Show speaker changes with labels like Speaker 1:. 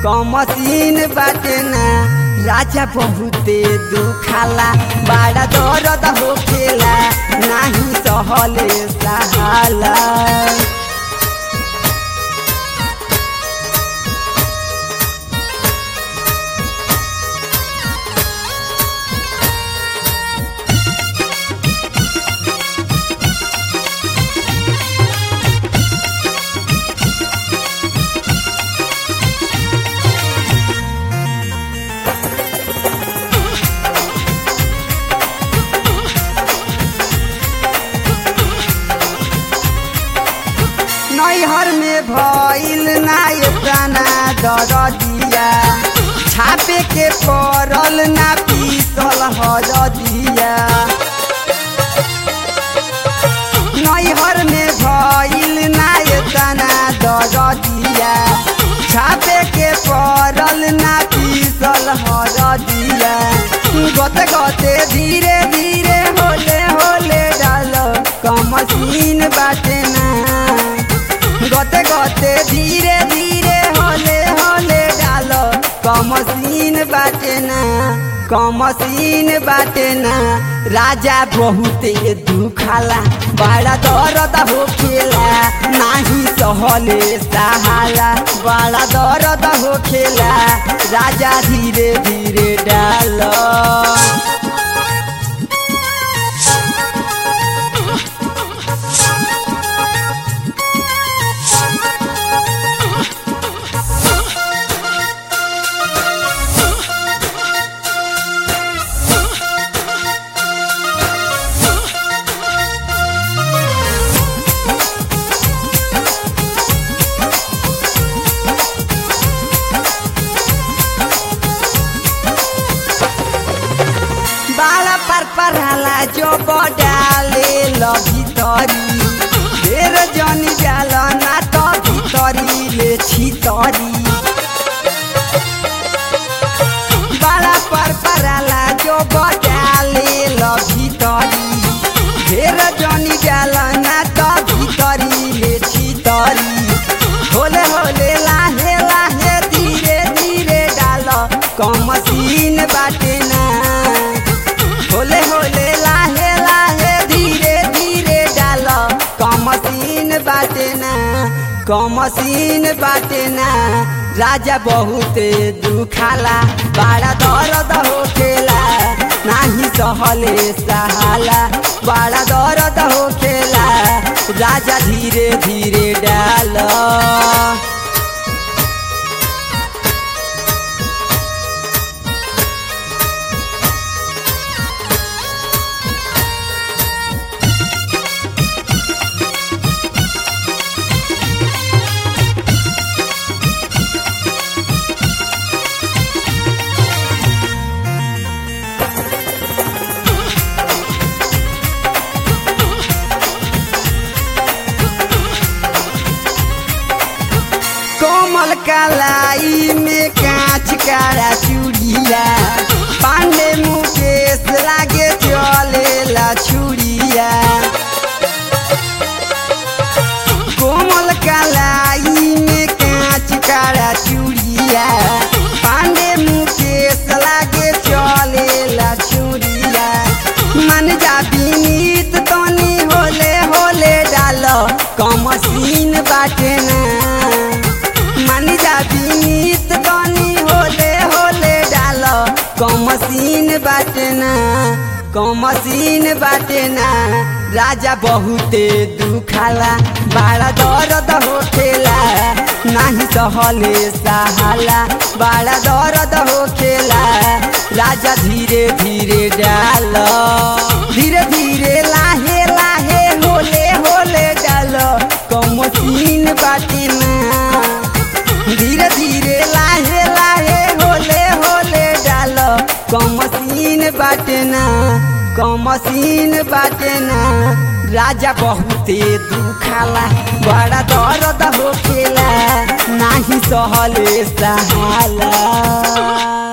Speaker 1: कमसीन बाटे ना राजा बहुते दुखाला बड़ा दर्द होखेला नाही सहले सहाला नैहर में भइल ना एतना दरदिया छापे के पड़ल ना पीसल हरदिया नैहर में भइल ना एतना दरदिया छापे के पड़ल ना पीसल हरदिया गते गते धीरे धीरे होले होले डाल कमसीन बाटे ना गते गते धीरे धीरे होले होले डाल कमसीन बाटे ना कमसीन बाटे ना राजा बहुते दुखाला बड़ा दर्द होखेला नाही सहले सहाला बड़ा दर्द होखेला राजा धीरे धीरे डाल बाला पर परहाला जो बडाले ल भितरी फेर जनी जाल ना त भितरी ले छितरी बाला पर परहाला जो बडाले ल भितरी फेर जनी जाल ना त भितरी ले छितरी होले होले लाहे लाहे धीरे धीरे डाल कमसीन बाटे ना होले होले लाहे लाहे धीरे धीरे डाल कमसीन बाटे ना कमसीन बाटे ना राजा बहुते दुखाला बड़ा दर्द होखेला नाही सहले सहाला बड़ा दर्द होखेला राजा धीरे धीरे डाल कोमल कलाई में कांच कारा चूड़िया पांडे मुकेश लागे चलेला छुड़िया कोमल कलाई में कांच कारा चूड़िया पांडे मुकेश लागे चलेला छुड़िया मन जा बीनीत तनी होले होले डाल कमसीन बाटे ना मानी जा बीनीत तनी होले होले डाल कमसीन बाटे ना कमसीन बाटे ना राजा बहुते दुखाला बड़ा दर्द होखेला नाही सहले सहाला बड़ा दर्द होखेला राजा धीरे धीरे डाल धीरे धीरे लाहे लाहे होले होले डाल कमसीन बाटे ना धीरे धीरे लाहे लाहे होले होले डाल कमसीन बाटे ना कमसीन बाटे ना राजा बहुते दुखाला बड़ा दर्द होखेला नाही सहले सहाला